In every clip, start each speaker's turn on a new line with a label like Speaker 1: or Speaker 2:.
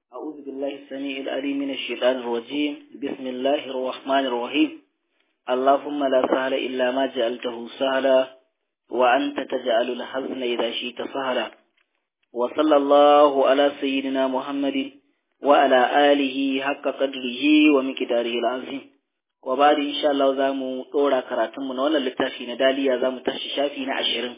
Speaker 1: أعوذ بالله السميع العليم من الشيطان الرجيم بسم الله الرحمن الرحيم اللهم لا سهل إلا ما جعلته سهلا وأنت تجعل الحزن إذا شئت سهلا وصلى الله على سيدنا محمد وعلى آله حق قدره ومقداره العظيم وبعد إن شاء الله زامو طورا كراتم من ولا لتاشي نداليا زامو تاشي شافي نعشرين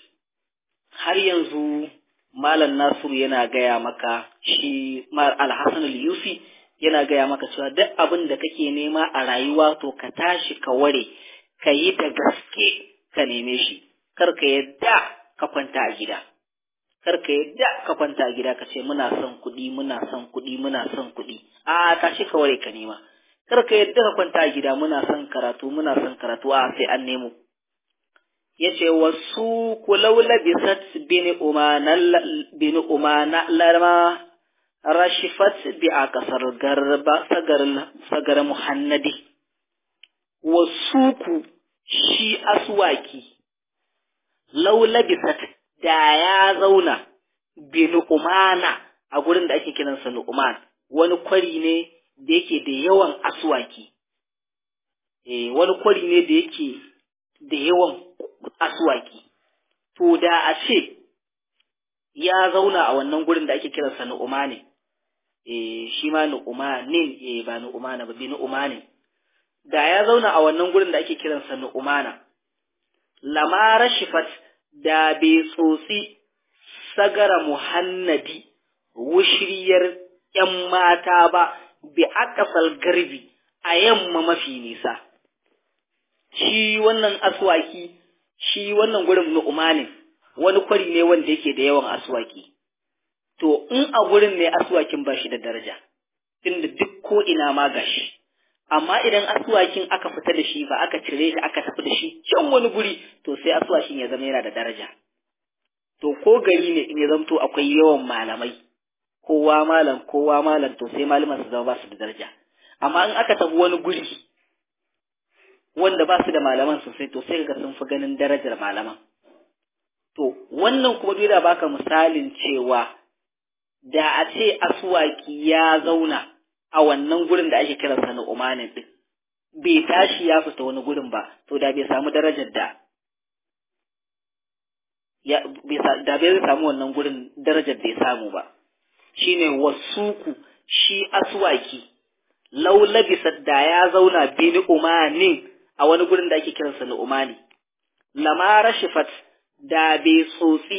Speaker 1: har yanzu Malam Nasiru yana gaya maka shi Alhassan al-Yusi yana gaya maka cewa duk abin da kake nema a rayuwa to ka tashi ka ware ka yi da gaske ka neme shi kar ka yadda ka kwanta a gida kar ka yadda ka kwanta a gida ka ce muna son kuɗi muna son kuɗi muna son kuɗi a tashi ka ware ka nema kar ka yadda ka kwanta a gida muna son karatu muna son karatu a sai an nemo yace wasu kulau labisat bin umana bin umana lama rashifat bi a kasar garba sagar sagar muhannadi wasu ku shi aswaki lau labisat da ya zauna bin umana a gurin da ake kiransa nu'man wani kwari ne da yake da yawan aswaki eh wani kwari ne da yake da yawan aswaki to da a ce ya zauna a wannan gurin da ake kiransa nu'uma ne eh shi ma nu'uma ne eh ba nu'uma ba bi nu'uma ne da ya zauna a wannan gurin da ake kiransa nu'umana lamara shifat da bai tsotsi sagara muhannadi wushriyar ‘yan mata ba bi akasal garbi a yamma mafi nisa shi wannan aswaki shi wannan gurin nu'uma ne wani kwari ne wanda yake da yawan aswaki to in a gurin ne aswakin ba shi da daraja tunda duk ko ina ma gashi amma idan aswakin aka fita da shi ba aka cire shi aka tafi da shi can wani guri to sai aswakin ya zama yana da daraja to ko gari ne in ya zamto akwai yawan malamai kowa malam kowa malam to sai malaman su zama ba su da daraja amma in aka tafi wani guri wanda ba su da malaman sosai to sai ga sun fi ganin darajar malaman to wannan kuma duk da baka misalin cewa da a ce aswaki ya zauna a wannan gurin da ake kira sa na umanin din bai tashi ya fita wani gurin ba to da bai samu darajar da ya da bai samu wannan gurin darajar da ya samu ba shine wasuku shi aswaki lau labisa da ya zauna bini umanin a wani gurin da ake kiransa na umani lama rashifat da bai tsotsi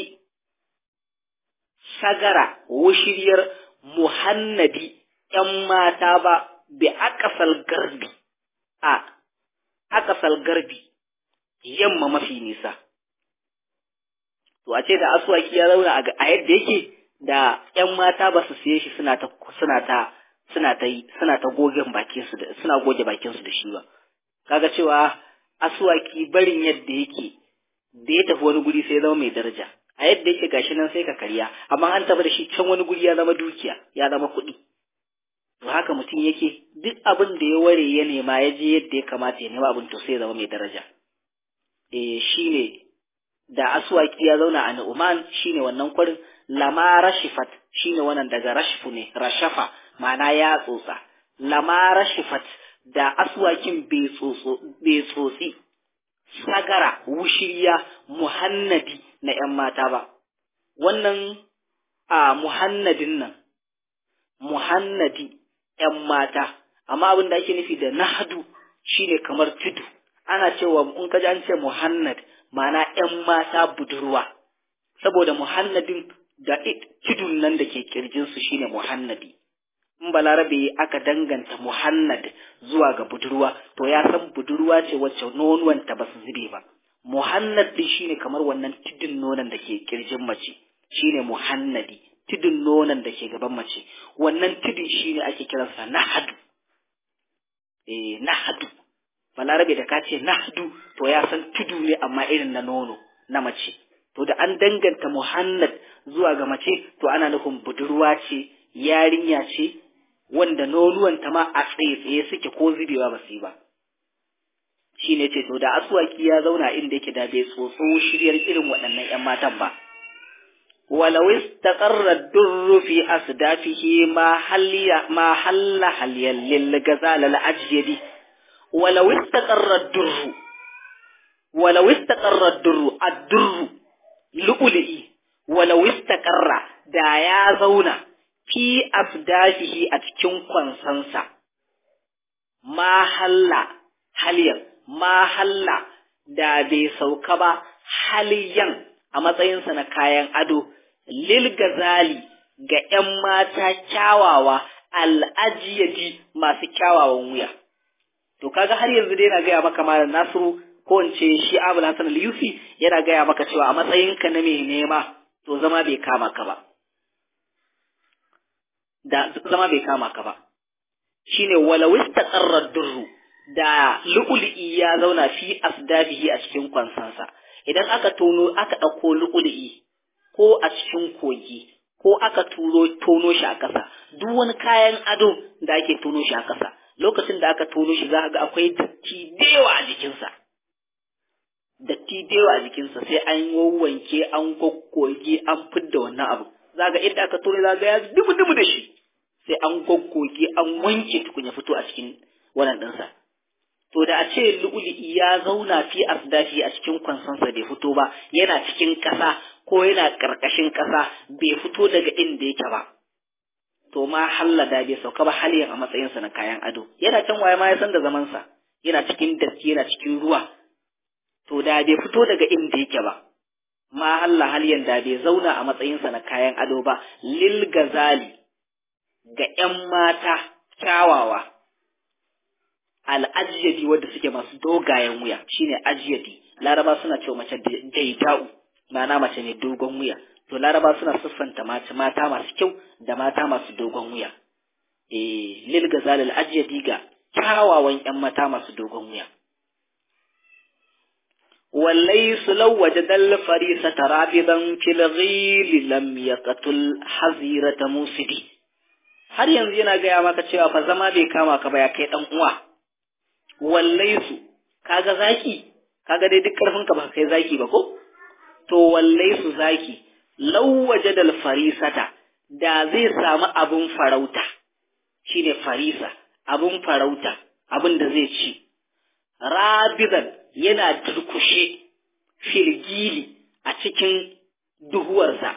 Speaker 1: sagara wushiriyar muhannadi ‘yan mata ba bi akasal garbi a akasal garbi yamma mafi nisa to a ce da aswaki ya zauna a yadda yake da ‘yan mata ba su siye shi suna ta suna ta suna ta suna ta gogen bakin su da suna goge bakin su da shi ba kaga cewa aswaki barin yadda yake da ya tafi wani guri sai ya zama mai daraja a yadda yake gashi nan sai ka karya amma an tafi da shi can wani guri ya zama dukiya ya zama kuɗi to haka mutum yake duk abin da ya ware ya nema ya je yadda ya kamata ya nema abin to sai ya zama mai daraja eh shine da aswaki ya zauna a Nu'man shine wannan kwarin lama rashifat shine wannan daga rashfu ne rashafa ma'ana ya tsotsa lama rashifat da aswakin bai tsotsi sagara wushiriya muhannadi na ‘yan mata ba, wannan a muhannadin nan, muhannadi ‘yan mata, amma abin da ake nufi da nahadu shine kamar tudu, ana cewa in ka ji an ce muhannad ma'ana ‘yan mata budurwa, saboda muhannadin da tudun nan da ke kirjinsu shine muhannadi. in balarabe aka danganta muhannad zuwa ga budurwa to ya san budurwa ce wacce nonuwanta ba su zube ba muhannad din shine kamar wannan tudun nonon da ke kirjin mace shine muhannadi tudun nonon da ke gaban mace wannan tudun shine ake kiransa nahadu eh nahadu balarabe da ka ce nahadu to ya san tudu ne amma irin na nono na mace to da an danganta muhannad zuwa ga mace to ana nufin budurwa ce yarinya ce wanda nonuwanta ma a tsaye-tsaye suke ko zubewa ba su yi ba shi ne ce to da aswaki ya zauna inda yake da bai tsotso shiryar irin waɗannan ‘yan matan ba ولو استقر الدر في أصدافه ما حل ما حل حليا للغزال الأجيد ولو استقر الدر ولو استقر الدر الدر لؤلئي ولو استقر da ya zauna fi afdafihi a cikin kwansansa ma halla haliyan ma halla da bai sauka ba haliyan a matsayinsa na kayan ado lil gazali ga ‘yan mata kyawawa al'ajiyadi masu kyawawan wuya. To, kaga har yanzu dai na gaya maka malam Nasiru ko in ce shi Abul Hassan al-Yusi yana gaya maka cewa a matsayinka na mai nema to zama bai kama ka ba. Da zama bai kama ka ba. Shine walau istaqarra durru da lu'lu'i ya zauna fi asdabihi a cikin kwansansa. Idan aka tono aka ɗauko lu'lu'i ko a cikin kogi ko aka turo tono shi a ƙasa duk wani kayan ado da ake tono shi a ƙasa lokacin da aka tono shi za ga akwai datti dewa a jikinsa datti dewa a jikinsa sai an wanke an goggoge an fidda wannan abu za ga inda aka tono za ga ya dubu dubu da shi sai an goggoge an wanke tukun ya fito a cikin wannan ɗinsa to da a ce lu'ulu'i ya zauna fi asdafi a cikin kwansansa bai fito ba yana cikin ƙasa ko yana ƙarƙashin ƙasa bai fito daga inda yake ba to ma hallada bai sauka ba haliyan a matsayinsa na kayan ado yana can waye ma ya san da zamansa yana cikin datti yana cikin ruwa to da bai fito daga inda yake ba ma halla haliyan da bai zauna a matsayinsa na kayan ado ba lil gazali ga ƴan mata kyawawa al'ajiyadi wadda suke masu dogayen wuya shine ajiyadi laraba suna cewa mace daita'u ma'ana mace mai dogon wuya to laraba suna siffanta mace mata masu kyau da mata masu dogon wuya eh lil gazal al ajiyadi ga kyawawan yan mata masu dogon wuya wallai su lawaje dal farisa tarabidan fil ghil lam yaqtul hazirata musidi har yanzu yana gaya maka cewa fa zama bai kama ka ba ya kai dan uwa wallai su kaga zaki kaga dai duk karfin ka ba kai zaki ba ko to wallai su zaki lawaje dal farisata da zai samu abun farauta shine farisa abun farauta abin da zai ci rabidan yana durkushe filgili a cikin duhuwarsa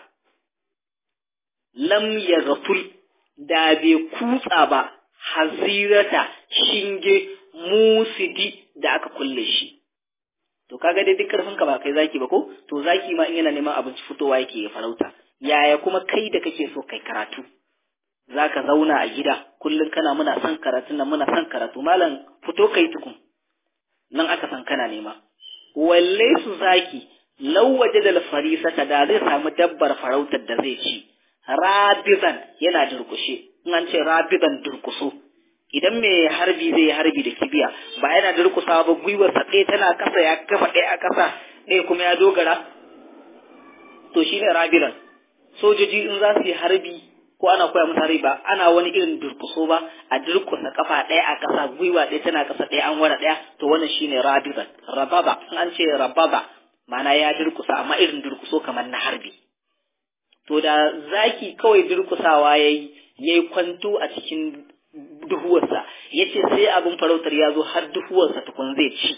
Speaker 1: lam ya gaful da bai kutsa ba hazirata shinge musidi da aka kulle shi to kaga dai duk karfin ka ba kai zaki ba ko to zaki ma in yana neman abinci fitowa yake ya farauta yaya kuma kai da kake so kai karatu zaka zauna a gida kullum kana muna son karatun nan muna son karatu malam fito kai tukun nan aka san kana nema walle su zaki lawaje da farisata da zai samu dabbar farautar da zai ci rabiban yana durkushe in an ce rabiban durkuso idan mai harbi zai yi harbi da kibiya ba yana durkusa ba gwiwarsa ɗaya tana ƙasa ya kafa ɗaya a ƙasa ɗaya kuma ya dogara to shine rabiran sojoji in za su yi harbi ko ana koya musu harbi ba ana wani irin durkuso ba a durkusa kafa ɗaya a ƙasa gwiwa ɗaya tana ƙasa ɗaya an wara ɗaya to wannan shine rabiran rababa in an ce rababa ma'ana ya durkusa amma irin durkuso kamar na harbi to da zaki kawai durkusawa yayi yayi kwanto a cikin duhuwarsa ya ce sai abin farautar ya zo har duhuwarsa tukun zai ci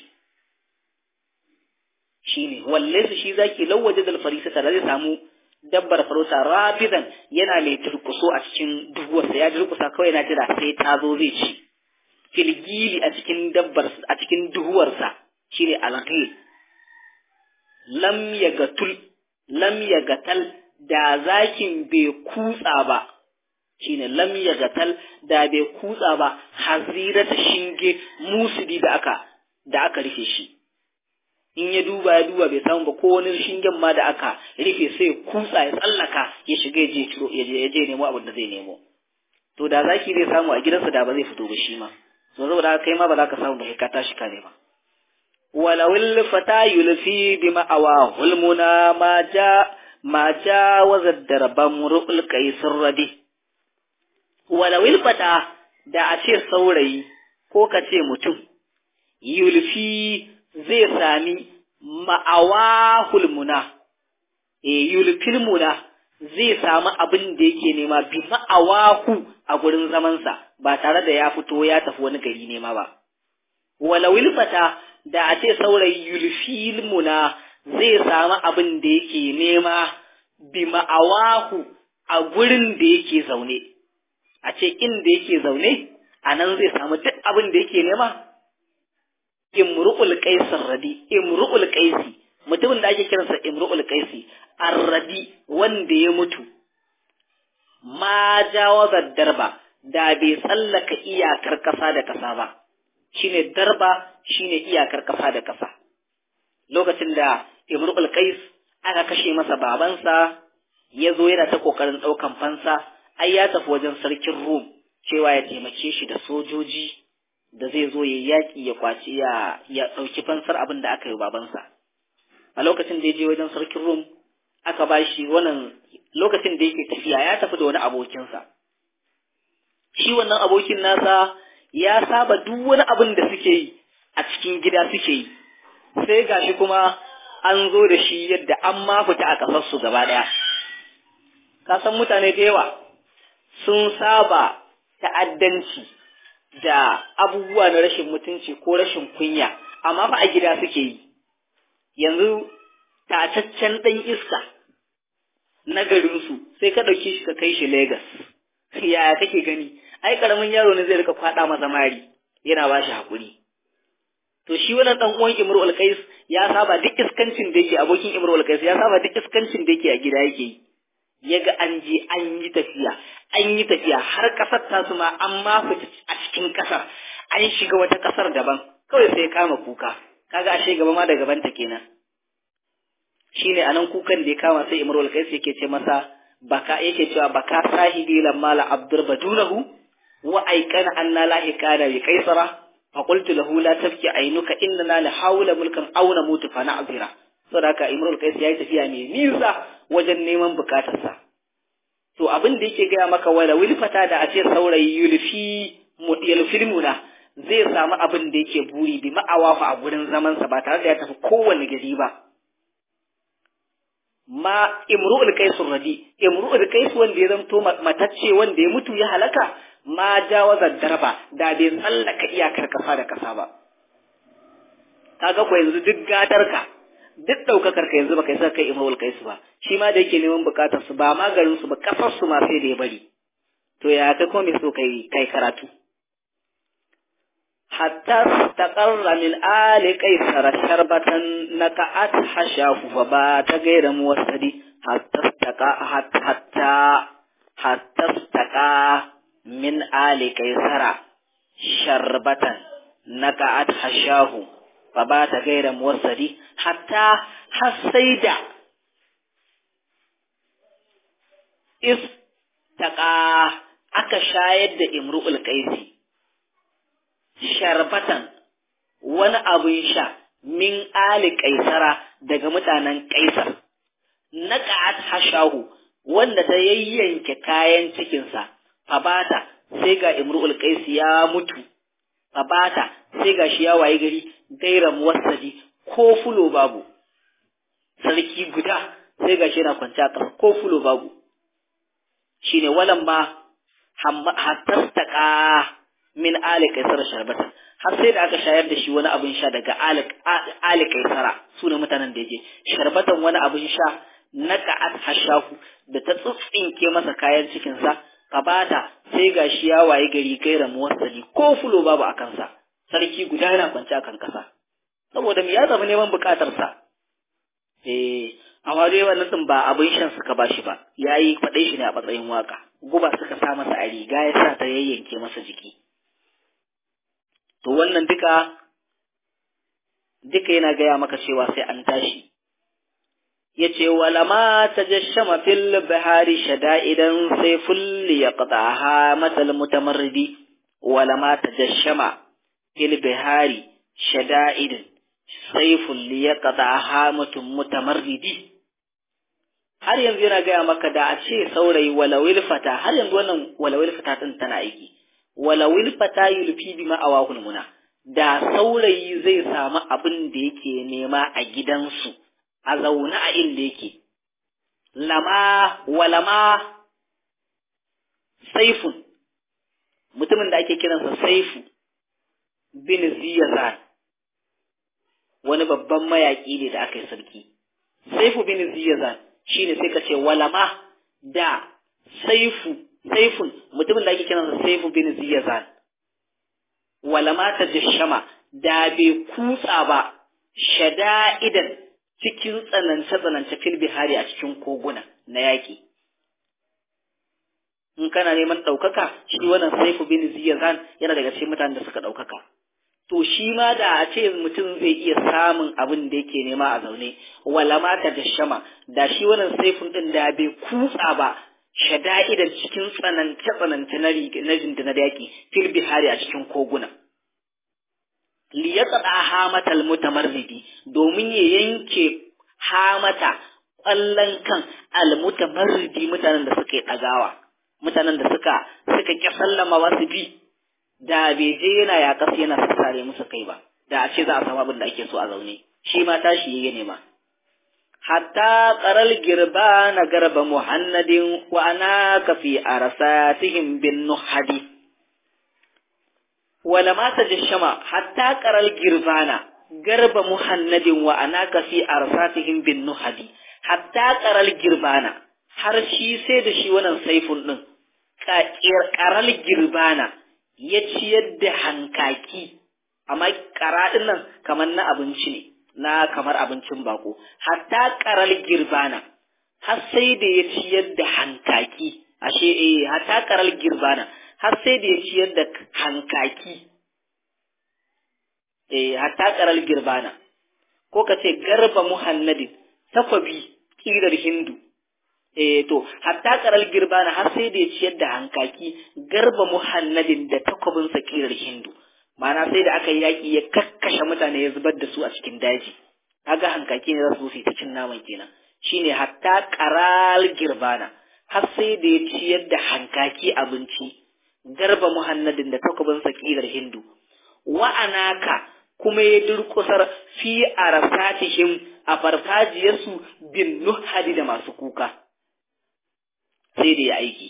Speaker 1: shi ne walle su shi zaki lawaje da farisa tare zai samu dabbar farauta rabidan yana mai turkuso a cikin duhuwarsa ya durkusa kawai yana jira sai ta zo zai ci filgili a cikin dabbar a cikin duhuwarsa shine alghil lam yagatul lam yagatal da zakin bai kutsa ba shine lam yagatal da bai kutsa ba hazira ta shinge musudi da aka da aka rufe shi in ya duba ya duba bai samu ba ko wani shingen ma da aka rufe sai ya kutsa ya tsallaka ya shiga ya je ciro ya je ya je nemo abin da zai nemo to da zaki zai samu a gidansa da ba zai fito ba shi ma so saboda haka kai ma ba za ka samu ba kai ka tashi ka nema walawil fata yulfi bi ma'awa hulmuna ma ja ma jawaza darban ru'ul qaisir radi walawil fata da a ce saurayi ko ka ce mutum yulfi zai sami ma'awa hulmuna e yulfil muna zai samu abin da yake nema bi ma'awahu a gurin zamansa ba tare da ya fito ya tafi wani gari nema ba wala wilfata da a ce saurayi yulfil muna zai samu abin da yake nema bi ma'awahu a gurin da yake zaune a ce inda yake zaune a nan zai samu duk abin da yake nema imru'ul qaisar radi imru'ul qaisi mutumin da ake kiransa imru'ul qaisi arradi wanda ya mutu ma jawaza darba da bai tsallaka iyakar kasa da kasa ba shine darba shine iyakar kasa da kasa lokacin da imru'ul qais aka kashe masa babansa ya zo yana ta kokarin daukan fansa ai ya tafi wajen sarkin rum cewa ya taimake shi da sojoji da zai zo ya yaƙi ya kwaci ya ya ɗauki fansar abin da aka yi babansa a lokacin da ya je wajen sarkin rum aka ba shi wannan lokacin da yake tafiya ya tafi da wani abokinsa shi wannan abokin nasa ya saba duk wani abin da suke yi a cikin gida suke yi sai gashi kuma an zo da shi yadda an ma fita a ƙasarsu gaba ɗaya ka san mutane da yawa sun saba ta'addanci da abubuwa na rashin mutunci ko rashin kunya amma fa a gida suke yi yanzu tataccen ɗan iska na garinsu sai ka ɗauki shi ka kai shi Legas. Yaya kake gani? Ai ƙaramin yaro ne zai rika kwaɗa masa mari yana ba shi haƙuri. To shi wannan ɗan uwan Imru Alkais ya saba duk iskancin da yake abokin Imru Alkais ya saba duk iskancin da yake a gida yake yi. Ya ga an je an yi tafiya, an yi tafiya har ƙasar tasu ma an ma fita a cikin ƙasar, an shiga wata ƙasar daban, kawai sai kama kuka, kaga ashe gaba ma da gabanta kenan. shine anan kukan da ya kama sai Imrul Qais yake ce masa baka yake cewa baka sahibi lamma la abdur badunahu wa aikana anna la hikana bi qaisara fa qultu lahu la tabki ainuka inna la hawla mulkan aw namutu fa na'zira saboda haka Imrul Qais yayi tafiya mai nisa wajen neman bukatarsa to abin da yake gaya maka wala wilfata da a ce saurayi yulfi yulfil muna zai samu abin da yake buri bi ma'awafa a gurin zamansa ba tare da ya tafi kowane gari ba ma imru'ul qais radi imru'ul qais wanda ya zanto matacce wanda ya mutu ya halaka ma jawaza darba da bai tsallaka iyakar kasa da kasa ba kaga ko yanzu duk gadarka duk daukakar ka yanzu baka isa kai imru'ul qais ba shi ma da yake neman bukatar su ba ma garin su ba kasar su ma sai da ya bari to ya kai ko me so kai kai karatu حتى استقر من آل قيصر شربة نكأت حشاه فبات غير موسد حتى استقى حتى حتى حتى استقى من آل قيصر شربة نكأت حشاه فبات غير موسد حتى حسيد استقى aka shayar da imru'ul qaisi sharbatan wani abin sha min ali kaisara daga mutanen kaisar na ka'at hashahu wanda ta yayyanke kayan cikinsa fabata sai ga imru'ul qais ya mutu fabata sai ga shi ya waye gari gaira muwassadi ko fulo babu sarki guda sai ga shi yana kwance a ƙasa ko fulo babu shine walan ma hattastaka min ali kaisar sharbatan har sai da aka shayar da shi wani abin sha daga ali kaisara su ne mutanen da yake sharbatan wani abin sha na ka'at hashahu da ta tsutsinke masa kayan cikinsa kabata sai ga shi ya waye gari gaira muwassali ko fulo babu a kansa sarki guda yana kwance akan kasa saboda me ya zama neman bukatarsa eh amma dai wannan din ba abin shan suka bashi ba yayi faɗai shi ne a matsayin waka guba suka sa masa a riga ya sa ta yayyanke masa jiki to wannan duka duka yana gaya maka cewa sai an tashi yace wala ma tajashama fil bihari shada'idan sai fulli yaqta'aha matal mutamarridi wala ma tajashama fil bihari shada'idan sai fulli yaqta'aha mutum mutamarridi har yanzu yana gaya maka da a ce saurayi walawil fata har yanzu wannan walawil fata din tana aiki walawil fata yulfi bi ma'awahul muna da saurayi zai samu abin da yake nema a gidansu a zaune a inda yake lama walama saifun mutumin da ake kiransa saifu bin ziyazan wani babban mayaƙi ne da aka yi sarki saifu bin ziyazan shine sai ka ce walama da saifu saifun mutumin da ake kiransa saifu bin ziyazan walama ta jashama da bai kutsa ba shada'idan cikin tsanance-tsanance fil bihari a cikin koguna na yaƙi in kana neman ɗaukaka shi wannan saifu bin ziyazan yana daga cikin mutanen da suka ɗaukaka to shi ma da a ce mutum zai iya samun abin da yake nema a zaune wala mata da shama da shi wannan saifin din da bai kutsa ba shada'idan cikin tsanance tsanance na na jinda yaki fil bihari a cikin koguna li yaqda hamatal mutamarridi domin ya yanke hamata ƙwallon kan almutamarridi mutanen da suka yi ɗagawa mutanen da suka suka ƙi sallama wasu bi da bai je yana yaƙas yana sassare musu kai ba da a ce za a samu abin da ake so a zaune shi ma tashi yayi nema hatta qaral girba na garba muhannadin wa ana ka fi arsatihim bin nuhadi wala ma tajashama hatta qaral girbana garba muhannadin wa ana ka fi arsatihim bin nuhadi hatta qaral girbana har shi sai da shi wannan saifun din qaral girbana ya ciyar da hankaki amma ƙaraɗin nan kamar na abinci ne na kamar abincin bako hatta ƙaral girbana har sai da ya ciyar da hankaki ashe eh hatta ƙaral girbana har sai da ya ciyar da hankaki eh hatta ƙaral girbana ko ka ce garba muhannadin takwabi ƙirar hindu eh to hatta karal girbana har sai da ya ciyar da hankaki garba muhannadin da takwabin sakirar hindu ma'ana sai da aka yi yaƙi ya kakkashe mutane ya zubar da su a cikin daji kaga hankaki ne za su yi ta cin naman kenan shine hatta karal girbana har sai da ya ciyar da hankaki abinci garba muhannadin da takwabin sakirar hindu wa'anaka kuma ya durƙusar fi arasatihim a farfajiyarsu bin nuhadi da masu kuka sai da ya aiki.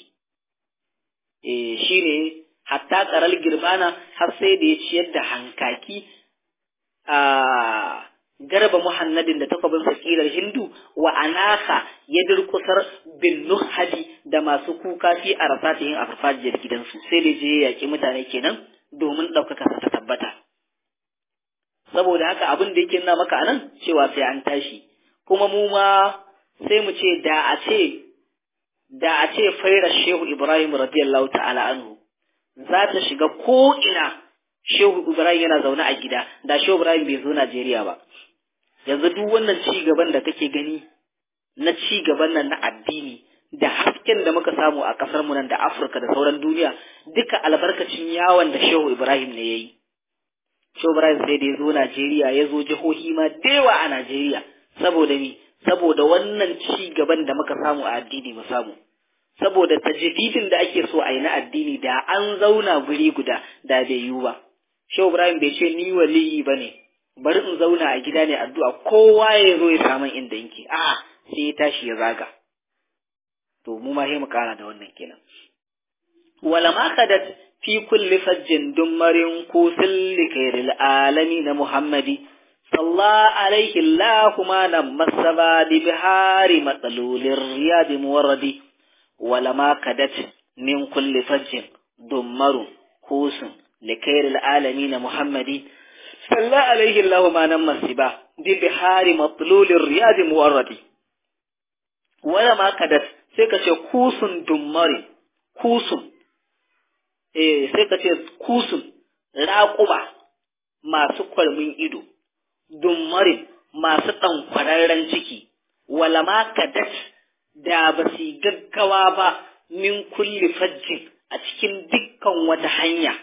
Speaker 1: E, shi ne, hatta ƙarar girbana har sai da ya ciyar da hankaki a garba muhannadin da takwabin fakirar hindu wa anaka ya durkusar bin nuhadi da masu kuka fi a rasa ta yin a farfajiyar gidansu sai da je ya yaƙi mutane kenan domin ɗaukaka ta tabbata. Saboda haka abin da yake nuna maka anan cewa sai an tashi, kuma mu ma sai mu ce da a ce da a ce faira shehu Ibrahim radiyallahu ta'ala anhu za ta shiga ko'ina shehu Ibrahim yana zaune a gida da shehu Ibrahim bai zo Najeriya ba. Yanzu duk wannan ci gaban da kake gani na ci gaban nan na addini da hasken da muka samu a ƙasar mu nan da Afirka da sauran duniya duka albarkacin yawon da shehu Ibrahim ne ya yi. Shehu Ibrahim sai da ya zo Najeriya ya zo jihohi ma dewa a Najeriya saboda ni saboda wannan ci gaban da muka samu a addini mu samu saboda tajdidin da ake so a yi na addini da an zauna guri guda da bai yiwu ba Shehu Ibrahim bai ce ni waliyi ba ne bari in zauna a gida ne addu'a kowa ya zo ya samu inda yake a sai ya tashi ya zaga to mu ma sai mu kara da wannan kenan wala ma kadat fi kulli fajjin dummarin kusil likairil alamin muhammadi صلى عليه الله ما نم السباد بهار مطلول الرياض موردي ولما كدت من كل فج دمر كوس لكير العالمين محمد صلى عليه الله ما نم السبا ببهار مطلول الرياض موردي ولما كدت سيكا كوس دمر كوس eh sai ka ce kusun raƙuba masu kwalmin ido dummarin masu ɗankwararren ciki, wala ma kadat da ba su gaggawa ba min kulli fajjin a cikin dukkan wata hanya,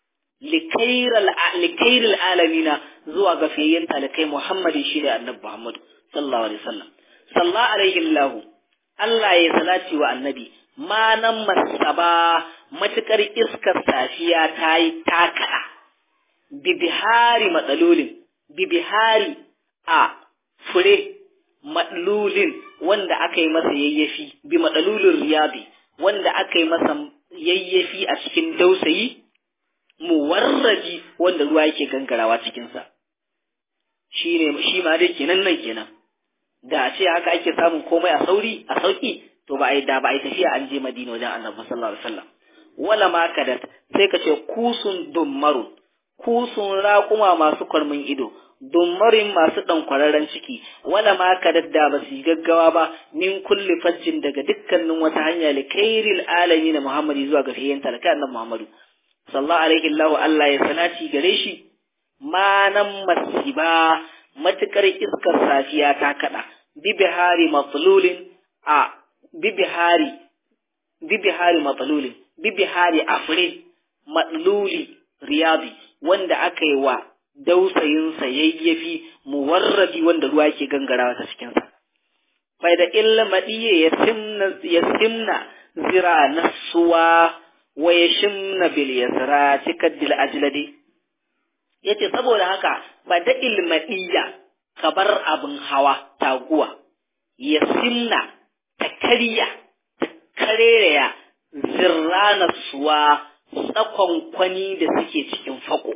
Speaker 1: likairar alamina zuwa ga fiyayyen talikai Muhammadu shi da annabi Muhammadu, sallallahu Alaihi wasallam. Sallallahu Alaihi Allahu, Allah ya salati wa annabi, ma nan masaba matuƙar iskar safiya ta yi takaɗa, bibihari matsalolin bibihari a fure maɗlulin wanda aka yi masa yayyafi bi madalulur riyadi wanda aka yi masa yayyafi a cikin dausayi muwarraji wanda ruwa yake gangarawa cikinsa shi ne shi ma dai kenan nan kenan da a ce haka ake samun komai a sauri a sauki to ba a yi da ba a yi tafiya an je madina wajen annabi sallallahu alaihi wasallam wala ma kadat sai ka ce kusun dummarun kusun raƙuma masu kwarmin ido dummarin masu ɗan kwararren ciki wala ma kadat da ba su gaggawa ba min kulli fajjin daga dukkanin wata hanya li kairil alami na muhammadi zuwa ga fiyen talaka annabi muhammadu sallallahu alaihi Allah Allah ya salati gare shi manan masiba matukar iskar safiya ta kada bibihari matsalulin a bibihari bibihari matsalulin bibihari afrin matsaluli riyadi wanda aka yi wa dausayinsa yayyafi muwarrabi wanda ruwa ke gangarawa ta cikinsa fai da illa maɗiye ya simna zira nasuwa wa ya shimna bil yasra cikar dil ajladi yace saboda haka ba da ilmadiya ka bar abin hawa taguwa ya simna ta karya ta karereya zirrana suwa tsakon kwani da suke cikin fako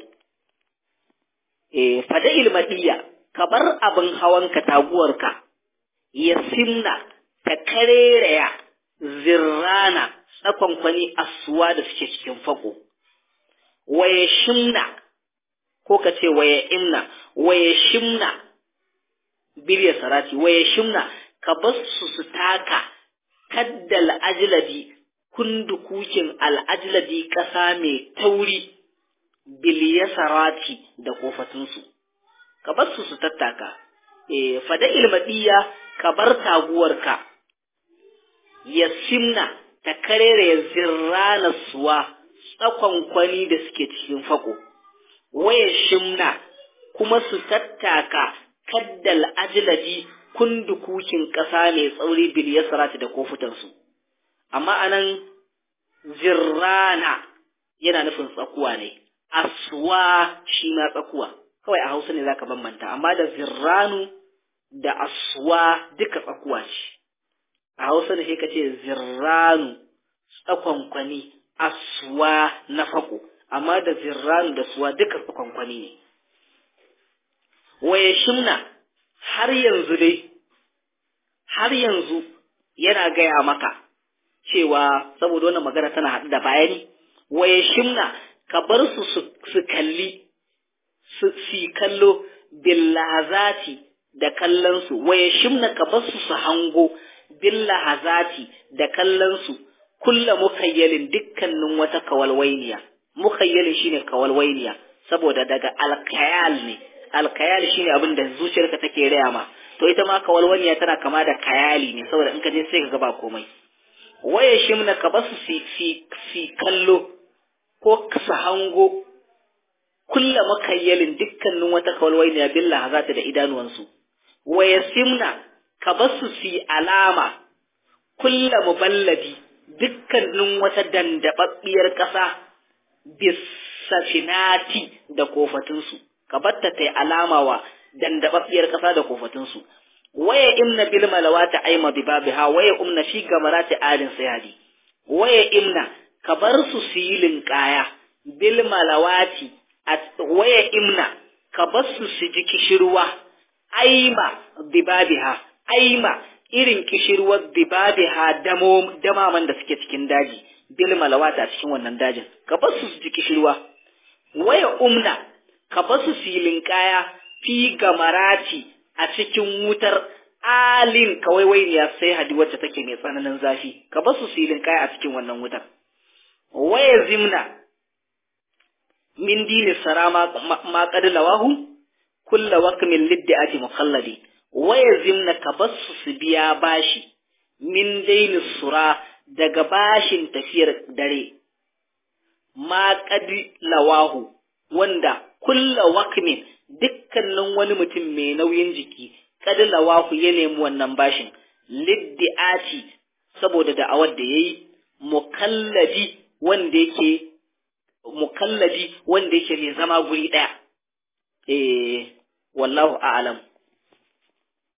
Speaker 1: eh fada ilmadiya ka bar abin hawanka taguwarka ya simna ta karereya zirrana tsakon kwani asuwa da suke cikin fako waye shimna ko ka ce waye imna waye shimna birya sarati waye shimna ka basu su taka kadda al'ajladi kundukukin al'ajladi ƙasa mai tauri biliya sarati da kofatunsu ka basu su tattaka e, fada ilmadiya ka bar taguwarka ya simna ta karere zirrana suwa tsakon kwani da suke cikin fako waya shimna kuma su tattaka kaddal ajladi kundukukin ƙasa mai tsauri bil yasrati da kofutansu amma anan zirrana yana nufin tsakuwa ne aswa shi ma tsakuwa kawai a hausa ne zaka bambanta amma da zirranu da aswa duka tsakuwa ce a hausa ne sai ka ce zirranu tsakonkwani aswa na fako amma da zirranu da suwa duka tsakonkwani ne waye shimna har yanzu dai har yanzu yana gaya maka cewa saboda wannan magana tana haɗu da bayani waye shimna ka bar su su kalli su si kallo billahazati da kallon su waye shimna ka bar su su hango billahazati da kallon su kulla mukayyalin dukkanin wata kawalwainiya mukayyalin shine kawalwainiya saboda daga alkayal ne alkayal shine abin da zuciyarka take raya ma to ita ma kawalwaniya tana kama da kayali ne saboda in ka je sai ka ga ba komai waye shimna ka basu fi fi fi kallo ko su hango kulla makayyalin dukkanin wata kawalwainiya billah hazata da idanuwansu waye simna ka basu fi alama kulla muballadi dukkanin wata dandababbiyar ƙasa bisafinati da kofatunsu ka batta ta alama wa dandababbiyar ƙasa da kofatunsu waya imna bil malawati aima bi babiha waya umna fi gamarati alin sayadi waya imna ka bar su silin kaya bil malawati waya imna ka bar su su ji kishirwa aima bi babiha aima irin kishirwar bibabiha damo damaman da suke cikin daji bil malawata a cikin wannan dajin ka bar su ji kishirwa waya umna ka bar su silin kaya fi gamarati a cikin wutar alin kawaiwainiya sai hadi wacce take mai tsananin zafi ka bar su silin kaya a cikin wannan wutar waya zimna min dini sarama ma qad lawahu kullu waqmin liddi'ati mukhalladi waya zimna ka basu su biya bashi min daini sura daga bashin tafiyar dare ma qadi lawahu wanda kulla wakmin dukkanin wani mutum mai nauyin jiki qadi lawahu ya nemi wannan bashin liddiati saboda da'awar da yayi mukalladi wanda yake mukalladi wanda yake mai zama guri daya eh wallahu a'lam